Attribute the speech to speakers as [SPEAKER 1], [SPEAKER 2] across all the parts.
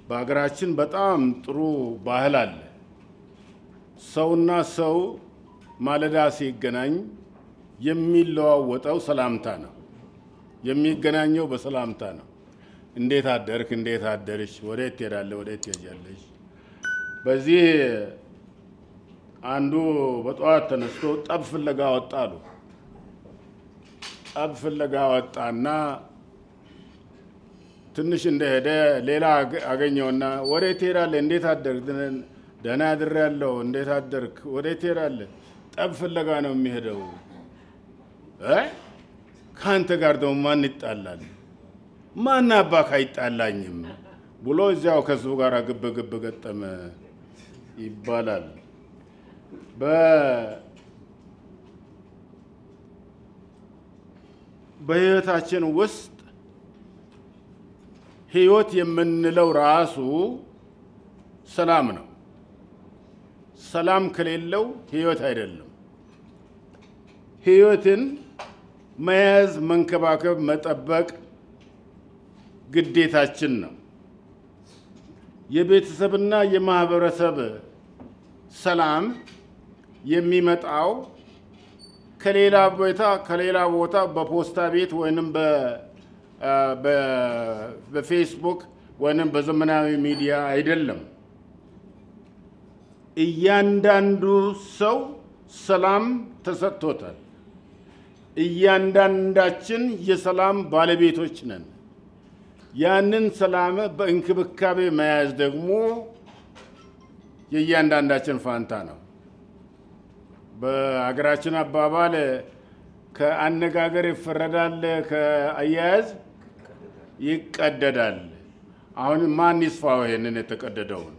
[SPEAKER 1] በሀገራችን በጣም ጥሩ ባህል አለ። ሰውና ሰው ማለዳ ሲገናኝ የሚለዋወጠው ሰላምታ ነው። የሚገናኘው በሰላምታ ነው። እንዴት አደርክ? እንዴት አደርሽ? ወዴት ትሄዳለህ? ወዴት ትሄጃለሽ? በዚህ አንዱ በጠዋት ተነስቶ ጠብ ፍለጋ ወጣ አሉ። ጠብ ፍለጋ ወጣና ትንሽ እንደሄደ ሌላ አገኘውና ወዴት ትሄዳለህ? እንዴት አደርክ? ደህና አድሬያለሁ። እንዴት አደርክ? ወዴት ትሄዳለህ? ጠብ ፍለጋ ነው የሚሄደው። ከአንተ ጋር ደግሞ ማን ይጣላል? ማን አባክ አይጣላኝም ብሎ እዚያው ከሱ ጋር ግብ ግብ ገጠመ ይባላል። በህይወታችን ውስጥ ህይወት የምንለው ራሱ ሰላም ነው። ሰላም ከሌለው ህይወት አይደለም። ህይወትን መያዝ፣ መንከባከብ፣ መጠበቅ ግዴታችን ነው። የቤተሰብና የማህበረሰብ ሰላም የሚመጣው ከሌላ ቦታ ከሌላ ቦታ በፖስታ ቤት ወይንም በፌስቡክ ወይንም በዘመናዊ ሚዲያ አይደለም። እያንዳንዱ ሰው ሰላም ተሰጥቶታል። እያንዳንዳችን የሰላም ባለቤቶች ነን። ያንን ሰላም በእንክብካቤ መያዝ ደግሞ የእያንዳንዳችን ፋንታ ነው። በሀገራችን አባባል ከአነጋገር ይፈረዳል፣ ከአያያዝ ይቀደዳል። አሁን ማን ይስፋው ይሄንን የተቀደደውን?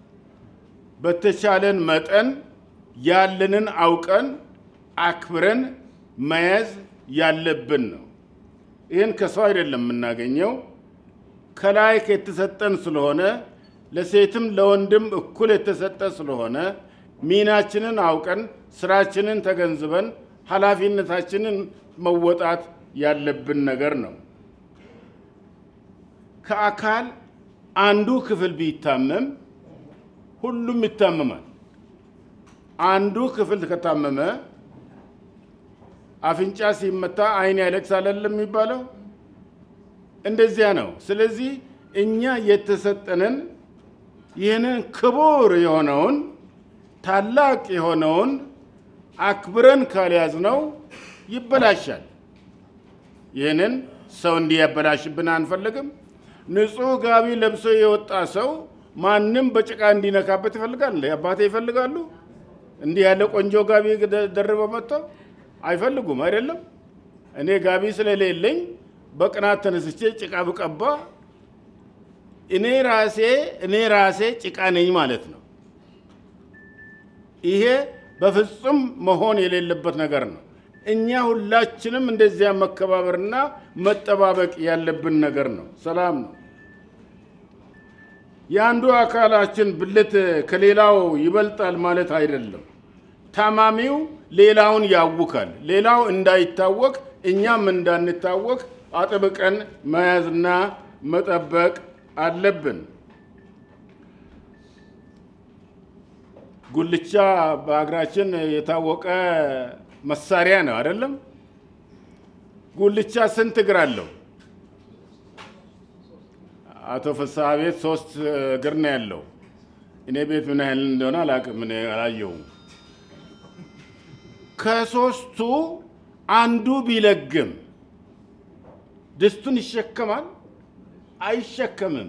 [SPEAKER 1] በተቻለን መጠን ያለንን አውቀን አክብረን መያዝ ያለብን ነው። ይህን ከሰው አይደለም የምናገኘው ከላይ የተሰጠን ስለሆነ ለሴትም ለወንድም እኩል የተሰጠ ስለሆነ ሚናችንን አውቀን ስራችንን ተገንዝበን ኃላፊነታችንን መወጣት ያለብን ነገር ነው። ከአካል አንዱ ክፍል ቢታመም ሁሉም ይታመማል። አንዱ ክፍል ከታመመ አፍንጫ ሲመታ ዓይን ያለቅሳል አይደለም የሚባለው? እንደዚያ ነው። ስለዚህ እኛ የተሰጠንን ይህንን ክቡር የሆነውን ታላቅ የሆነውን አክብረን ካልያዝነው ይበላሻል። ይህንን ሰው እንዲያበላሽብን አንፈልግም። ንጹሕ ጋቢ ለብሶ የወጣ ሰው ማንም በጭቃ እንዲነካበት ይፈልጋል። አባቴ ይፈልጋሉ? እንዲህ ያለ ቆንጆ ጋቢ ደርበው መጥተው አይፈልጉም። አይደለም እኔ ጋቢ ስለሌለኝ በቅናት ተነስቼ ጭቃ ብቀባ እኔ ራሴ እኔ ራሴ ጭቃ ነኝ ማለት ነው። ይሄ በፍጹም መሆን የሌለበት ነገር ነው። እኛ ሁላችንም እንደዚያ መከባበርና መጠባበቅ ያለብን ነገር ነው። ሰላም ነው። የአንዱ አካላችን ብልት ከሌላው ይበልጣል ማለት አይደለም። ታማሚው ሌላውን ያውካል። ሌላው እንዳይታወቅ እኛም እንዳንታወቅ አጥብቀን መያዝና መጠበቅ አለብን። ጉልቻ በሀገራችን የታወቀ መሳሪያ ነው አይደለም? ጉልቻ ስንት እግር አለው? አቶ ፍስሐ ቤት ሶስት እግር ነው ያለው። እኔ ቤት ምን ያህል እንደሆነ አላውቅም፣ እኔ አላየሁም። ከሶስቱ አንዱ ቢለግም ድስቱን ይሸከማል? አይሸከምም።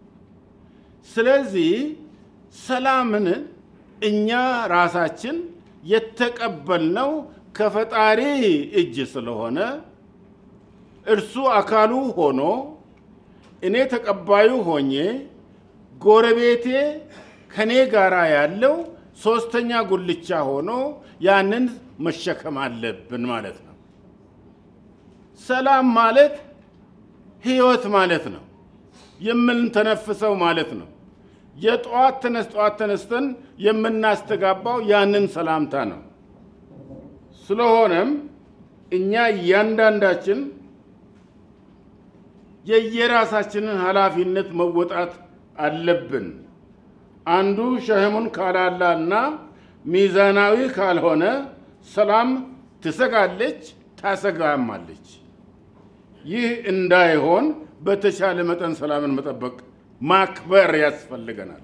[SPEAKER 1] ስለዚህ ሰላምን እኛ ራሳችን የተቀበልነው ከፈጣሪ እጅ ስለሆነ እርሱ አካሉ ሆኖ እኔ ተቀባዩ ሆኜ ጎረቤቴ ከኔ ጋራ ያለው ሶስተኛ ጉልቻ ሆኖ ያንን መሸከም አለብን ማለት ነው። ሰላም ማለት ህይወት ማለት ነው። የምንተነፍሰው ማለት ነው። የጠዋት ተነስ ጠዋት ተነስተን የምናስተጋባው ያንን ሰላምታ ነው። ስለሆነም እኛ እያንዳንዳችን የየራሳችንን ኃላፊነት መወጣት አለብን። አንዱ ሸህሙን ካላላና ሚዛናዊ ካልሆነ ሰላም ትሰጋለች፣ ታሰጋማለች። ይህ እንዳይሆን በተቻለ መጠን ሰላምን መጠበቅ ማክበር ያስፈልገናል።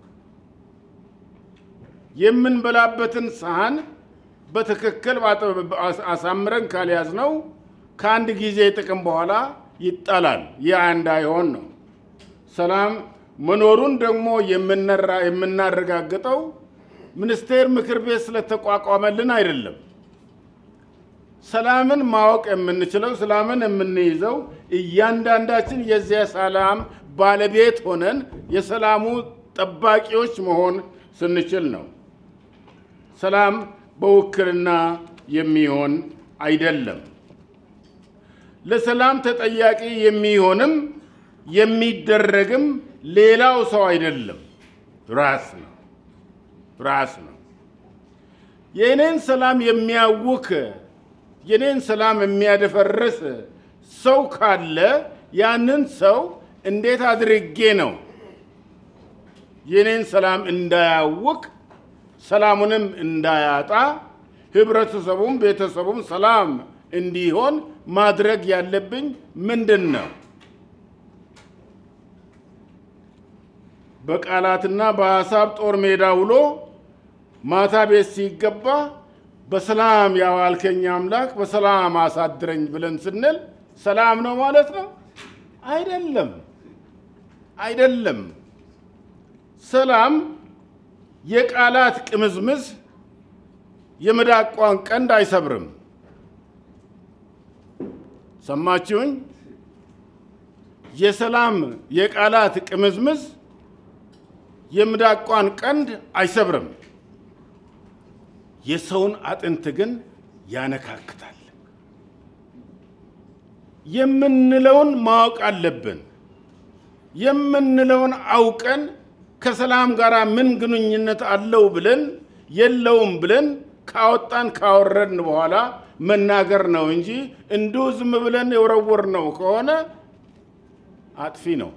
[SPEAKER 1] የምንበላበትን ሰሃን በትክክል አሳምረን ካልያዝነው ከአንድ ጊዜ ጥቅም በኋላ ይጣላል። ይህ እንዳይሆን ነው። ሰላም መኖሩን ደግሞ የምናረጋግጠው ሚኒስቴር ምክር ቤት ስለተቋቋመልን አይደለም። ሰላምን ማወቅ የምንችለው ሰላምን የምንይዘው እያንዳንዳችን የዚያ ሰላም ባለቤት ሆነን የሰላሙ ጠባቂዎች መሆን ስንችል ነው። ሰላም በውክልና የሚሆን አይደለም። ለሰላም ተጠያቂ የሚሆንም የሚደረግም ሌላው ሰው አይደለም፣ ራስ ነው ራስ ነው። የእኔን ሰላም የሚያውክ የኔን ሰላም የሚያደፈርስ ሰው ካለ ያንን ሰው እንዴት አድርጌ ነው የኔን ሰላም እንዳያውቅ ሰላሙንም እንዳያጣ ህብረተሰቡም ቤተሰቡም ሰላም እንዲሆን ማድረግ ያለብኝ ምንድን ነው? በቃላትና በሀሳብ ጦር ሜዳ ውሎ ማታ ቤት ሲገባ በሰላም ያዋልከኝ አምላክ በሰላም አሳድረኝ ብለን ስንል ሰላም ነው ማለት ነው? አይደለም፣ አይደለም። ሰላም የቃላት ቅምዝምዝ የምዳቋን ቀንድ አይሰብርም። ሰማችሁኝ? የሰላም የቃላት ቅምዝምዝ የምዳቋን ቀንድ አይሰብርም። የሰውን አጥንት ግን ያነካክታል። የምንለውን ማወቅ አለብን። የምንለውን አውቀን ከሰላም ጋር ምን ግንኙነት አለው ብለን የለውም ብለን ካወጣን ካወረድን በኋላ መናገር ነው እንጂ እንዲሁ ዝም ብለን የወረወር ነው ከሆነ አጥፊ ነው።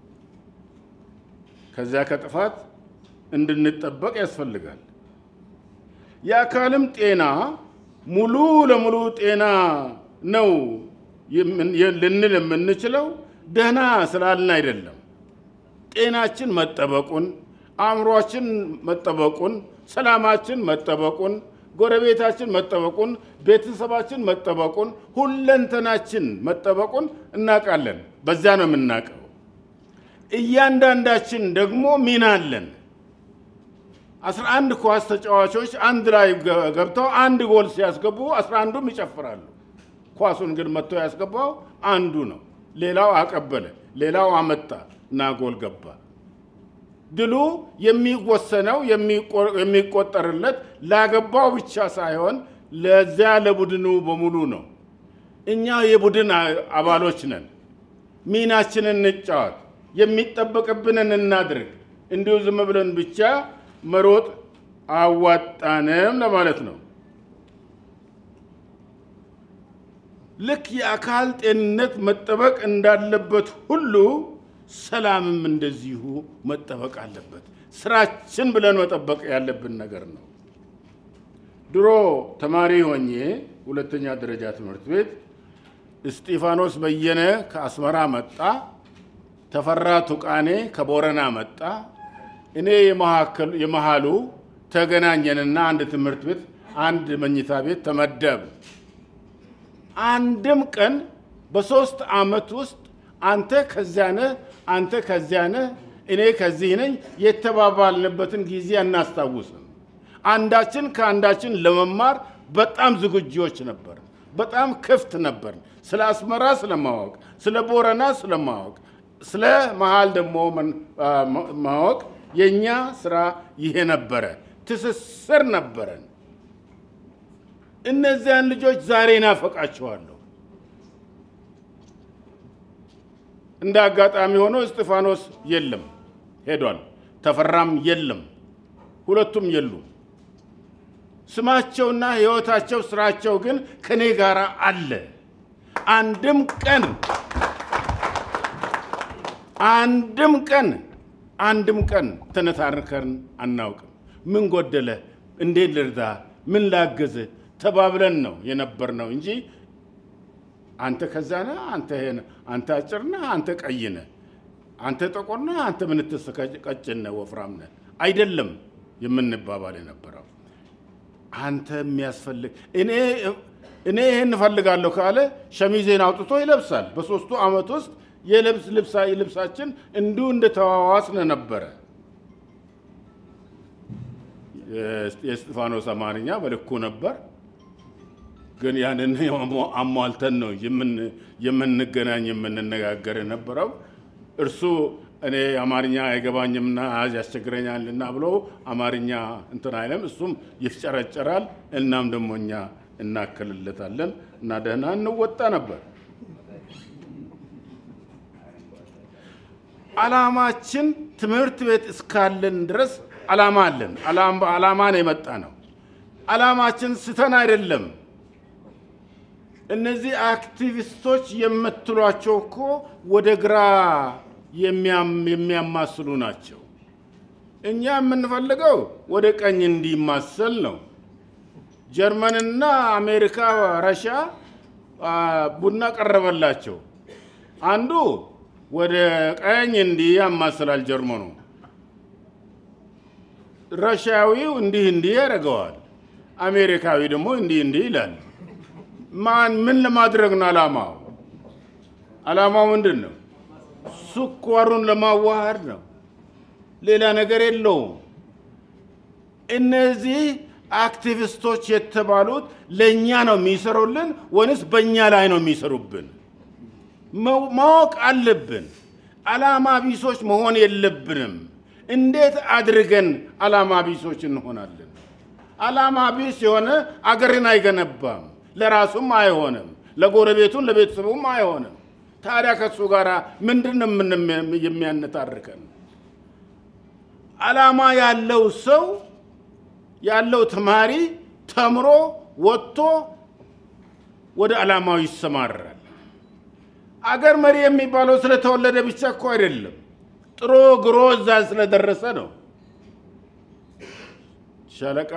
[SPEAKER 1] ከዚያ ከጥፋት እንድንጠበቅ ያስፈልጋል። የአካልም ጤና ሙሉ ለሙሉ ጤና ነው ልንል የምንችለው ደህና ስላልን አይደለም። ጤናችን መጠበቁን፣ አእምሯችን መጠበቁን፣ ሰላማችን መጠበቁን፣ ጎረቤታችን መጠበቁን፣ ቤተሰባችን መጠበቁን፣ ሁለንተናችን መጠበቁን እናውቃለን። በዚያ ነው የምናውቀው። እያንዳንዳችን ደግሞ ሚና አለን። አስራ አንድ ኳስ ተጫዋቾች አንድ ላይ ገብተው አንድ ጎል ሲያስገቡ አስራ አንዱም ይጨፍራሉ። ኳሱን ግን መጥቶ ያስገባው አንዱ ነው። ሌላው አቀበለ፣ ሌላው አመጣ እና ጎል ገባ። ድሉ የሚወሰነው የሚቆጠርለት ላገባው ብቻ ሳይሆን ለዚያ ለቡድኑ በሙሉ ነው። እኛ የቡድን አባሎች ነን። ሚናችንን እንጫወት፣ የሚጠበቅብንን እናድርግ። እንዲሁ ዝም ብለን ብቻ መሮጥ አዋጣንም ለማለት ነው። ልክ የአካል ጤንነት መጠበቅ እንዳለበት ሁሉ ሰላምም እንደዚሁ መጠበቅ አለበት። ስራችን ብለን መጠበቅ ያለብን ነገር ነው። ድሮ ተማሪ ሆኜ ሁለተኛ ደረጃ ትምህርት ቤት እስጢፋኖስ በየነ ከአስመራ መጣ፣ ተፈራ ቱቃኔ ከቦረና መጣ። እኔ የመሃሉ ተገናኘንና አንድ ትምህርት ቤት አንድ መኝታ ቤት ተመደብ። አንድም ቀን በሶስት ዓመት ውስጥ አንተ ከዚያ ነህ፣ አንተ ከዚያ ነህ፣ እኔ ከዚህ ነኝ የተባባልንበትን ጊዜ አናስታውስም። አንዳችን ከአንዳችን ለመማር በጣም ዝግጁዎች ነበር። በጣም ክፍት ነበር። ስለ አስመራ ስለማወቅ፣ ስለ ቦረና ስለማወቅ፣ ስለ መሃል ደግሞ ማወቅ የእኛ ስራ ይሄ ነበረ። ትስስር ነበረን። እነዚያን ልጆች ዛሬ ናፈቃቸዋለሁ። እንደ አጋጣሚ ሆኖ እስጢፋኖስ የለም ሄዷል። ተፈራም የለም፣ ሁለቱም የሉም። ስማቸውና ሕይወታቸው ስራቸው ግን ከኔ ጋር አለ። አንድም ቀን አንድም ቀን አንድም ቀን ተነታርከን አናውቅም። ምን ጎደለ፣ እንዴት ልርዳ፣ ምን ላግዝ ተባብለን ነው የነበር ነው እንጂ አንተ ከዛ ነህ፣ አንተ ይሄ ነህ፣ አንተ አጭር ነህ፣ አንተ ቀይ ነህ፣ አንተ ጥቁር ነህ፣ አንተ ምንትስ ቀጭን ነህ፣ ወፍራም ነህ አይደለም የምንባባል የነበረው። አንተ የሚያስፈልግ እኔ እኔ ይህን እፈልጋለሁ ካለ ሸሚዜን አውጥቶ ይለብሳል። በሶስቱ ዓመት ውስጥ የልብስ ልብሳችን እንዲሁ እንደተዋዋስን ነበረ። የእስጢፋኖስ አማርኛ በልኩ ነበር፣ ግን ያንን አሟልተን ነው የምንገናኝ የምንነጋገር የነበረው። እርሱ እኔ አማርኛ አይገባኝምና ያስቸግረኛልና ብሎ አማርኛ እንትን አይለም፣ እሱም ይፍጨረጨራል። እናም ደግሞ እኛ እናክልለታለን እና ደህና እንወጣ ነበር። ዓላማችን ትምህርት ቤት እስካለን ድረስ ዓላማ አለን። ዓላማ ነው የመጣ ነው። ዓላማችን ስተን አይደለም። እነዚህ አክቲቪስቶች የምትሏቸው እኮ ወደ ግራ የሚያማስሉ ናቸው። እኛ የምንፈልገው ወደ ቀኝ እንዲማሰል ነው። ጀርመንና አሜሪካ፣ ረሻ ቡና ቀረበላቸው። አንዱ ወደ ቀኝ እንዲህ ያማስላል ጀርመኑ፣ ረሻዊው እንዲህ እንዲህ ያደርገዋል፣ አሜሪካዊ ደግሞ እንዲህ እንዲህ ይላል። ማን ምን ለማድረግ ነው ዓላማው? ዓላማው ምንድን ነው? ስኳሩን ለማዋሃድ ነው። ሌላ ነገር የለውም። እነዚህ አክቲቪስቶች የተባሉት ለእኛ ነው የሚሰሩልን ወይንስ በእኛ ላይ ነው የሚሰሩብን? ማወቅ አለብን። ዓላማ ቢሶች መሆን የለብንም። እንዴት አድርገን ዓላማ ቢሶች እንሆናለን? ዓላማ ቢስ የሆነ አገርን አይገነባም፣ ለራሱም አይሆንም፣ ለጎረቤቱም ለቤተሰቡም አይሆንም። ታዲያ ከሱ ጋር ምንድን ነው የሚያነታርከን? ዓላማ ያለው ሰው ያለው ተማሪ ተምሮ ወጥቶ ወደ ዓላማው ይሰማራል። አገር መሪ የሚባለው ስለተወለደ ብቻ እኮ አይደለም፣ ጥሮ ግሮ እዛ ስለደረሰ ነው። ሻለቃ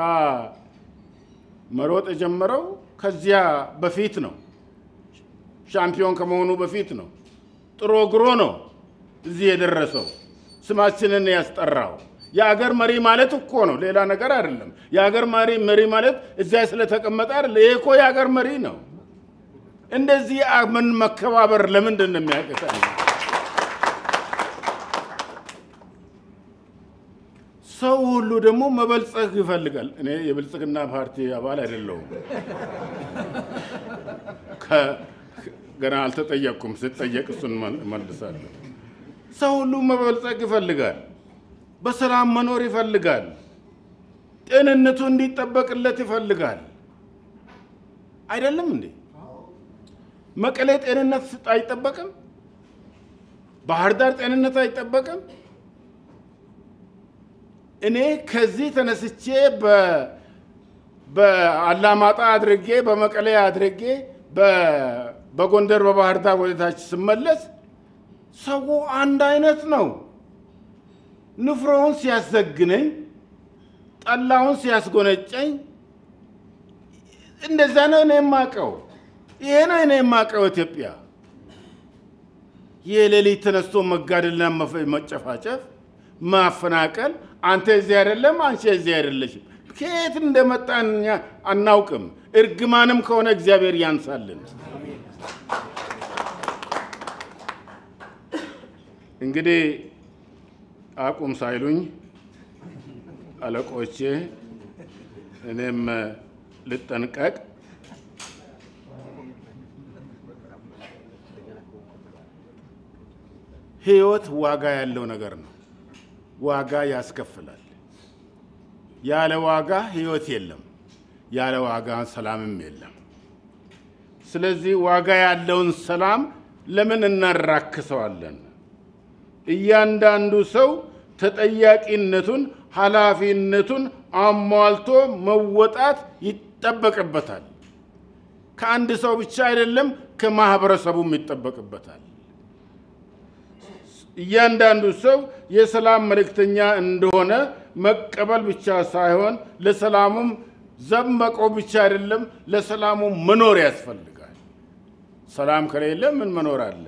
[SPEAKER 1] መሮጥ የጀመረው ከዚያ በፊት ነው። ሻምፒዮን ከመሆኑ በፊት ነው። ጥሮ ግሮ ነው እዚህ የደረሰው ስማችንን ያስጠራው። የአገር መሪ ማለት እኮ ነው፣ ሌላ ነገር አይደለም። የአገር መሪ መሪ ማለት እዚያ ስለተቀመጠ አይደለም። ይሄ እኮ የአገር መሪ ነው። እንደዚህ ምን መከባበር ለምንድን ነው የሚያቅተን? ሰው ሁሉ ደግሞ መበልጸግ ይፈልጋል። እኔ የብልጽግና ፓርቲ አባል አይደለሁም። ገና አልተጠየቅኩም። ስጠየቅ እሱን መልሳለሁ። ሰው ሁሉ መበልጸግ ይፈልጋል። በሰላም መኖር ይፈልጋል። ጤንነቱ እንዲጠበቅለት ይፈልጋል። አይደለም እንዴ? መቀሌ ጤንነት አይጠበቅም? ባህር ዳር ጤንነት አይጠበቅም? እኔ ከዚህ ተነስቼ በአላማጣ አድርጌ በመቀሌ አድርጌ በጎንደር በባህር ዳር ወደታች ስመለስ ሰው አንድ አይነት ነው። ንፍሮውን ሲያዘግነኝ፣ ጠላውን ሲያስጎነጨኝ፣ እንደዛ ነው እኔ የማውቀው። ይሄ ነው እኔ የማውቀው ኢትዮጵያ። የሌሊት ተነስቶ መጋደልና መጨፋጨፍ፣ ማፈናቀል፣ አንተ እዚህ አይደለም፣ አንቺ እዚህ አይደለሽም። ከየት እንደመጣን እኛ አናውቅም። እርግማንም ከሆነ እግዚአብሔር ያንሳልን። እንግዲህ አቁም ሳይሉኝ አለቆቼ እኔም ልጠንቀቅ። ህይወት ዋጋ ያለው ነገር ነው። ዋጋ ያስከፍላል። ያለ ዋጋ ህይወት የለም። ያለ ዋጋ ሰላምም የለም። ስለዚህ ዋጋ ያለውን ሰላም ለምን እናራክሰዋለን? እያንዳንዱ ሰው ተጠያቂነቱን፣ ኃላፊነቱን አሟልቶ መወጣት ይጠበቅበታል። ከአንድ ሰው ብቻ አይደለም፣ ከማህበረሰቡም ይጠበቅበታል። እያንዳንዱ ሰው የሰላም መልእክተኛ እንደሆነ መቀበል ብቻ ሳይሆን ለሰላሙም ዘብ መቆም ብቻ አይደለም፣ ለሰላሙ መኖር ያስፈልጋል። ሰላም ከሌለ ምን መኖር አለ?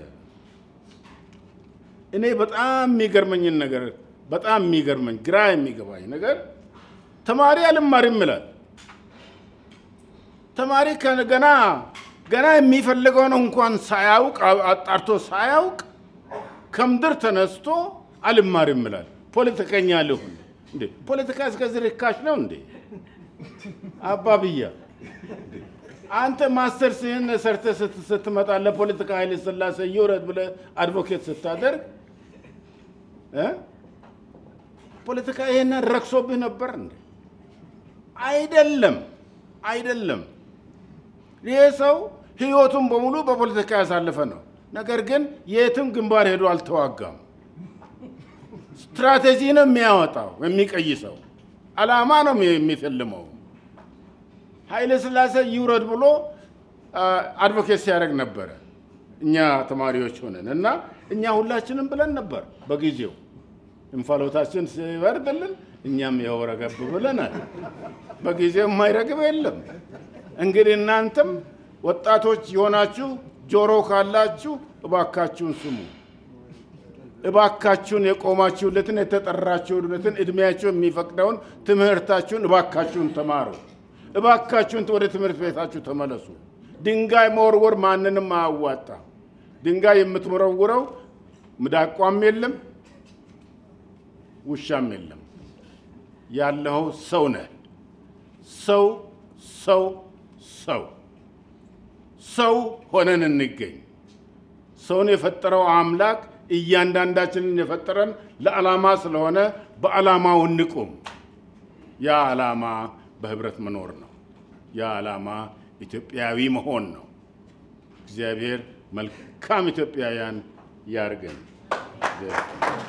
[SPEAKER 1] እኔ በጣም የሚገርመኝን ነገር በጣም የሚገርመኝ ግራ የሚገባኝ ነገር ተማሪ አልማርም ይላል። ተማሪ ገና ገና የሚፈልገውን እንኳን ሳያውቅ አጣርቶ ሳያውቅ ከምድር ተነስቶ አልማርም ይላል። ፖለቲከኛ ልሁን እንዴ? ፖለቲካ እስከዚህ ርካሽ ነው እንዴ? አባብያ አንተ ማስተርስህን ሰርተህ ስትመጣ ለፖለቲካ ኃይለ ሥላሴ ይውረድ ብለህ አድቮኬት ስታደርግ ፖለቲካ ይሄንን ረክሶብህ ነበር እንዴ? አይደለም፣ አይደለም። ይሄ ሰው ህይወቱን በሙሉ በፖለቲካ ያሳለፈ ነው። ነገር ግን የትም ግንባር ሄዶ አልተዋጋም። ስትራቴጂ ነው የሚያወጣው የሚቀይሰው፣ አላማ ነው የሚፈልመው። ኃይለ ሥላሴ ይውረድ ብሎ አድቮኬት ሲያደርግ ነበረ። እኛ ተማሪዎች ሆነን እና እኛ ሁላችንም ብለን ነበር በጊዜው እንፋሎታችን ሲበርድልን እኛም ያው ረገብ ብለናል። በጊዜው የማይረግብ የለም። እንግዲህ እናንተም ወጣቶች የሆናችሁ ጆሮ ካላችሁ እባካችሁን ስሙ። እባካችሁን የቆማችሁለትን የተጠራችሁለትን እድሜያችሁ የሚፈቅደውን ትምህርታችሁን እባካችሁን ተማሩ። እባካችሁን ወደ ትምህርት ቤታችሁ ተመለሱ። ድንጋይ መወርወር ማንንም አያዋጣ። ድንጋይ የምትወረውረው ምዳቋም የለም ውሻም የለም። ያለኸው ሰው ነህ። ሰው ሰው ሰው ሰው ሆነን እንገኝ። ሰውን የፈጠረው አምላክ እያንዳንዳችንን የፈጠረን ለዓላማ ስለሆነ በዓላማው እንቁም። ያ ዓላማ በህብረት መኖር ነው። ያ ዓላማ ኢትዮጵያዊ መሆን ነው። እግዚአብሔር መልካም ኢትዮጵያውያን ያርገን።